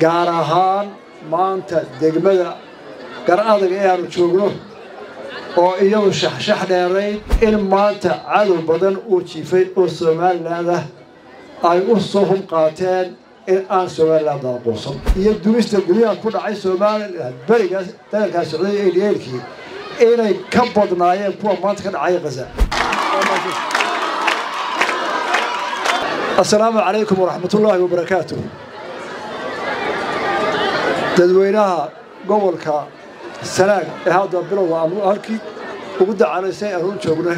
gaar ahaan maanta degmada gar adag ee aanu joogno oo iyadu shaxshax dheerayd in maanta cadow badan uu jiifay oo somaliland ah ay u soo hub qaateen in aan somaliland aqoonsan iyo dumista guryaha ku dhacay somaliland berigaas dagaalkaa socday ee dheelkii inay ka badnaayeen kuwa maanta ka dhacaya khaza assalaamu calaykum waraxmat ullaahi wabarakaatu dadweynaha gobolka sanaag ee hadda bilowga aanu halkii ugu dacalaysay aanu u joogno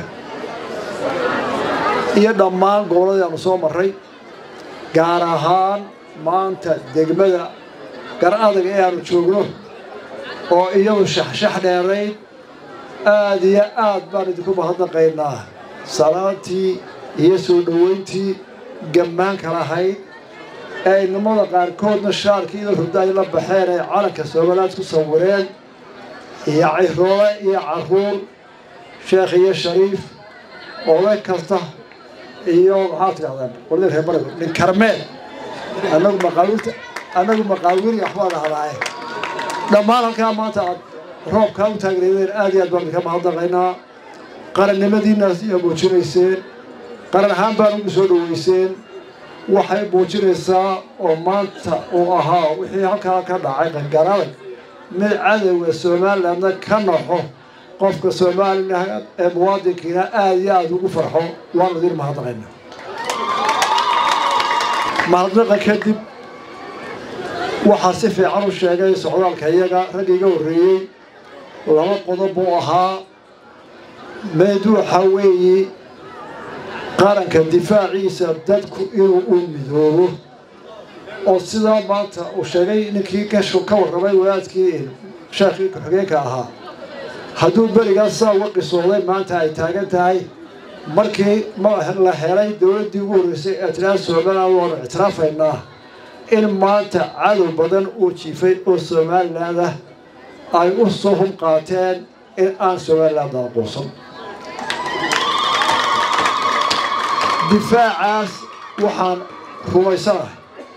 iyo dhammaan gobolladii aanu soo marray gaar ahaan maanta degmada gar adag ee aanu joogno oo iyadu shaxshax dheerayd aad iyo aad baan idinku mahadnaqaynaa salaantii iyo soo dhoweyntii gammaanka lahayd ee inamada qaarkoodna shaarkii iyo hurda ay la baxeen ay calanka somaliland ku sawireen iyo ciroole iyo caruur sheekh iyo shariif oday kasta iyo maxaa tidhahdaan qoladii reer barigo nin karmeel annagu maqaawirta annagu maqaawiri waxbaa dhahdaaye dhammaan halkaa maanta aad roobkaa u taagneedeen aad iyo aad baan idinka mahadnaqaynaa qarannimadiinaas iyo muujinayseen qaran ahaan baan ugu soo dhoweyseen waxay muujinaysaa oo maanta uu ahaa wixii halkaa ka dhacay qangaradag mid cadowga somalilandna ka naxo qofka somalilan ee muwaadinkiina aad iyo aada ugu farxo waanu idin mahadnaqayna mahadnaqa kadib waxaa si fiican u sheegay socdaalka iyaga ragga iga horreeyey laba qodob buu ahaa meed waxaa weeye qaranka difaaciisa dadku inuu u midoobo oo sidaa maanta uu sheegay ninkii ka warramay wadaadkii sheekhii ku-xigeenka ahaa hadduu berigaas saa uga qisooday maanta ay taagan tahay markii la helay dowladdii ugu horreysay ee tiraa somaliland waanu ictiraafaynaa in maanta cadow badan uu jiifay oo somaliland ah ay u soo hub qaateen in aan somaliland aqoonsan difaacaas waxaan rumaysanahay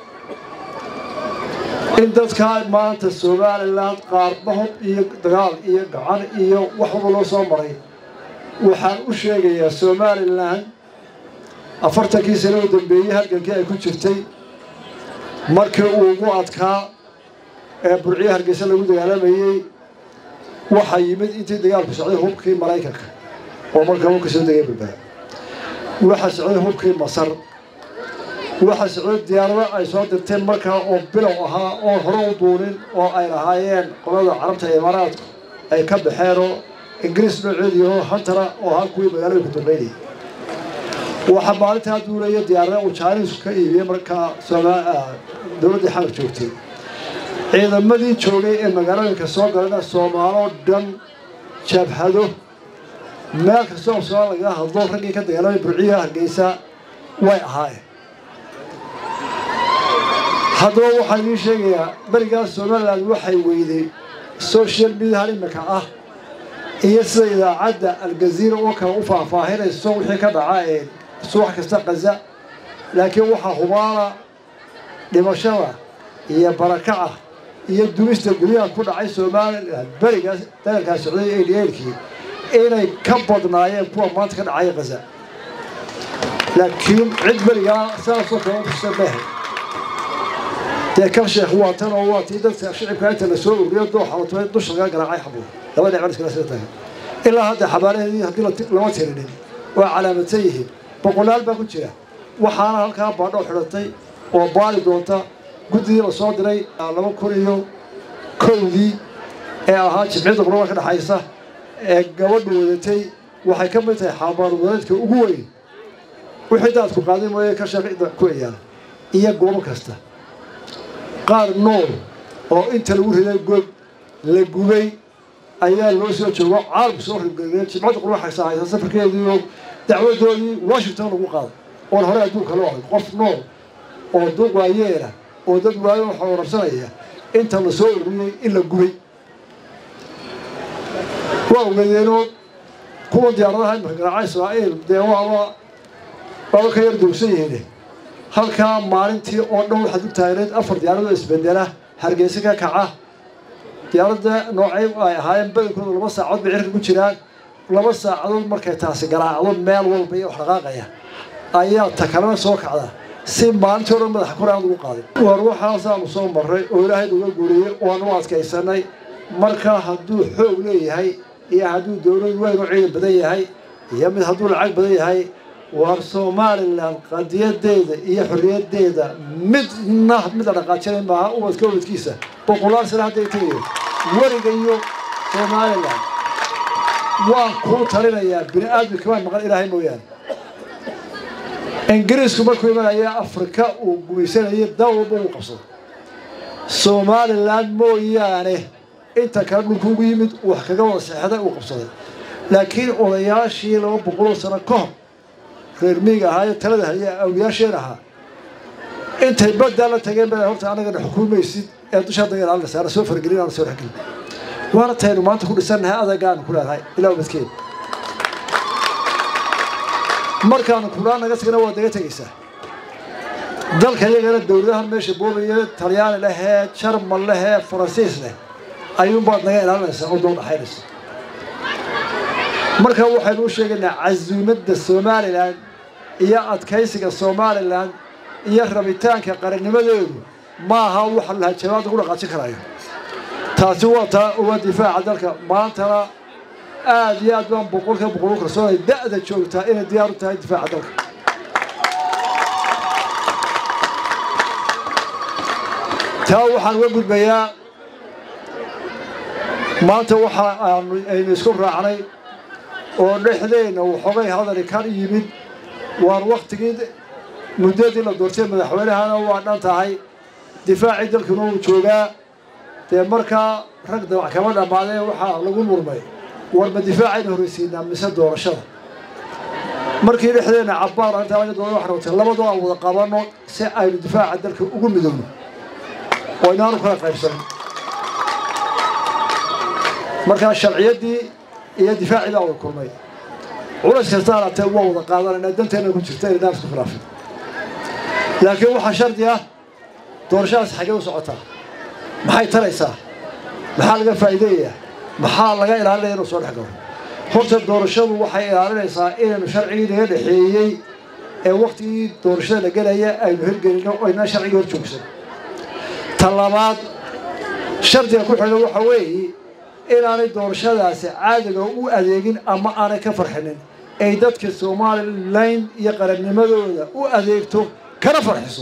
in dadkaa maanta somaliland qaarbahod iyo dagaal iyo gacan iyo wax walba loo soo maray waxaan u sheegayaa somalilan afartankii sano u dambeeyey halgankii ay ku jirtay markii uu ugu adkaa ee burciyo hargeysa lagu dagaalamayey waxaa yimid intii dagaalku socday hubkii maraykanka oo markaa hubka soo degay balbaa waxaa socday hubkii masar waxaa socday diyaarado ay soo dirteen markaa oo bilow ahaa oon hore u duunin oo ay lahaayeen qolada carabta imaaraadku ay ka baxeenoo ingiriis nooceediioo hantara oo ahaa kuwii magaalada ku dambeynayay waxaa maalintaa duulaya diyaarada uu jaanisku ka iibiyey markaa dowladdii xamar joogtay ciidamadii joogay ee magaalooyinka soo galana soomaaloo dhan jabhado meel kastoo somaal lagaga hadlo raggii ka dagaalamay burciya hargeysa way ahaayeen haddaba waxaan idiin sheegayaa berigaas somaliland waxay weyday social mediahan imika ah iyo sida idaacadda aljaziira oo kale u faahfaahinayso wixii ka dhaca ee subax kasta kaza laakiin waxaa hubaana dhimashada iyo barakaca iyo dumista guryaha ku dhacay somaliland berigaas dagaalkaa socday ee dheelkii inay ka badnaayeen kuwa maanta ka dhacaya khaza laakiin cid berigaa saasoo kale utusa mehe dee kan sheekh waa tan oo waa tii dadka shicibka inta la soo ururiyo dooxalatay dusha laga garaacay xabuur laba dhinac iskala sida tahay ilaa hadda xabaalaheedii haddii lama tirinin waa calaamadsan yihiin boqolaal baa ku jira waxaana halkaa baadhoo xidhatay oo baali doonta guddidii la soo diray laba kun iyo kowdii ee ahaa jimciyadda quraba ka dhexaysa ee gabadhu wadatay waxay ka mid tahay xaabaan wadaedka ugu weyn wixii daadku qaaday mooye ka shaqida ku eyaal iyo goobo kasta qaar nool oo inta lagu riday god la gubay ayaa loo soo joogo caalamku soo ribgeliya jimcadda qurba xagsa haysa safarkeediioo dacwadoodii washington lagu qaaday oon hore adduunka loo arag qof nool oo duq waayeela oo dad waayo waxa wararsanaya inta la soo ururiyey in la gubay waa ogeedeenoo kuwa diyaaradaha imika garaacay israa'iil dee waaba waaba ka yar duugsan yihiin halkaa maalintii oo dhan waxaad u taagneed afar diyaaradood isbendela hargeysa ka kaca diyaaradda noocay ay ahaayeen badankooda laba saacadood bay cirka ku jiraan laba saacadood markay taasi garaacdo meel walba iyo wax dhaqaaqaya ayaa ta kalena soo kacda si maalintii o dhan madaxa kor aan ugu qaadin war waxaasaanu soo marray oo ilaahay uga guuriyey waanu adkaysanay markaa hadduu xoog leeyahay iyo hadduu dowlad weyn u ciidan badan yahay iyo mid hadduu lacag badan yahay war somalilan qadiyadeeda iyo xorriyaddeeda midna mid la dhaqaajinay maaha ubadka ubadkiisa boqolaal sana hadday tegayo weriga iyo somalilan waan kuu talinayaa bini aadamka waan maqan ilaahay mooyaane ingiriisku markuu imanaya afrika uu gumaysanayay dal walba uu qabsado somalilan mooyaane inta kale dhulku ugu yimid wax kaga wada seexday uu qabsaday laakiin odayaashii laba boqoloo sano ka hor reer miiga ahaayo talada haya awliyaasheen ahaa intay baddaa la tageen baa horta annagana xukuumaysid ee dusha hadda ilaalinaysa ana soo fargelin ana soo dhexgelin waana taynu maanta ku dhisannahay adagaanu ku leedahay ilaa ubadkeeda markaanu kudhaan naga tagna waa daga tegaysaa dalka iyagana dowladahan meesha boobaya talyaani lehee jarmal lehee faransiis leh ayuunbaad naga ilaalinaysaa oo dul dhaxaynaysa marka waxaynu u sheegaynaa casuumadda somalilan iyo adkaysiga somalilan iyo rabitaanka qarannimadeedu maaha waxa lahajabaad lagu dhaqaajin karayo taasi waa taa waa difaaca dalka maantana aada iyo aad baan boqolka boqol u kalsoonay da'da joogtaa inay diyaar u tahay difaaca dalka taa waxaan uga gudbayaa maanta waxa aanu aynu isku raacnay oo dhexdeenna waxoogay hadali kan yimid waan waktigii muddadii la doortay madaxweynahana waa dhan tahay difaacii dalkuna uu joogaa dee markaa rag dabac kama dhammaadeen waxaa lagu murmay warma difaacayna horreysiinaa mise doorashada markii dhexdeenna cabbaar intaa laga dooda waxaan rabtay labadoo aan wada qabanno si aynu difaaca dalka ugu midowno oo inaanu kala qaybsanin markaa sharciyaddii iyo difaacii baa wada kulmay culays kasta alaatee waa wada qaadanayna danteenna ku jirta inaan isku khilaafin laakiin waxaa shardi ah doorashadaas xaggee u socotaa maxay taraysaa maxaa laga faa'iideeyayaa maxaa laga ilaalinaya inuu soo dhex galo horta doorashadu waxay ilaalinaysaa inaynu sharcigii naga dhexeeyey ee waktigii doorashada la gelaya aynu hirgelino oo inaan sharcigii hor joogsan ta labaad shardiga ku xidhan waxa weeye inaanay doorashadaasi caadiga u adeegin ama aanay ka farxinin ay dadka somalilan iyo qarannimadooda u adeegto kana farxiso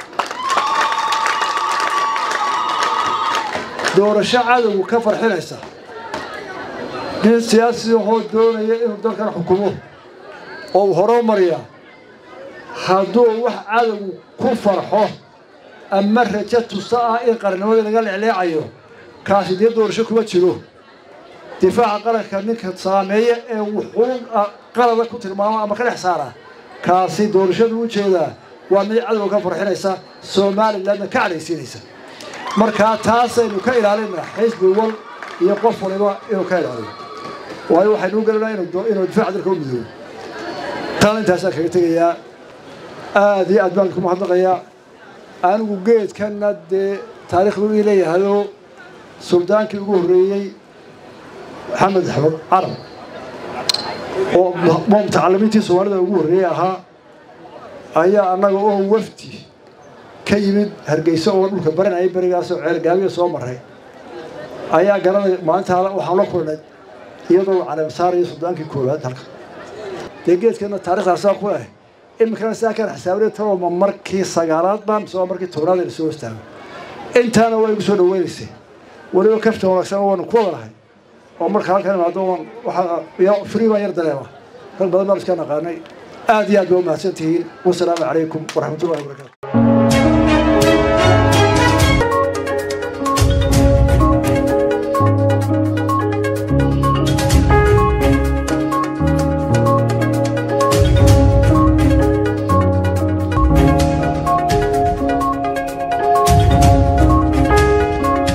doorasho cadowgu ka farxinaysa nin siyaasiyahoo doonaya inuu dalkan xukumo oo uu horumariya hadduu wax cadowgu ku farxo ama rajo tusta ah in qarannimadii laga leecleecayo kaasi dee doorasho kuma jiro difaaca qaranka ninka saameeya ee wuxuu qalada ku tilmaamo ama ka dhex saara kaasi doorashadu u jeedaa waa mid cadowga ka farxinaysa somalilandna ka cadhaysiinaysa markaa taasaynu ka ilaalinaa xisbi wal iyo qof waliba inuu ka ilaaliyo waayo waxaynu u gelinaa inuu difaaca dalka u midoobo taana intaasaan kaga tegayaa aada iyo aad baan ku mahadnaqayaa anigu geedkanna dee taariikhdu ii leeyahayoo suldaankii ugu horreeyey maxamed axmed carab oo mutacalimiintii soomaalida ugu horreeyey ahaa ayaa annaga oo wafdi ka yimid hargeysa oo dhulka baranayay berigaasoo ceelgaabiya soo maray ayaa garanay maalintaa waxaan la kulnay iyadoo caleemsaar iyo suldaankii koowaad halka dee geedkana taarikhdaasaan ku leh iminkana sidaa kaan xisaabinay taloma markii sagaalaad baan mise waa markii tobnaad ayna soo hostaago intaana waa igu soo dhaweynaysay weliba kafta wanaagsan waanu ku wadanahay oo marka halkan imaado waxaa free baan yar dareema rag badan baan iska naqaanay aad iyo aad baa umahadsan tihiin wasalaamu calaykum waraxmatullahi wabarakatu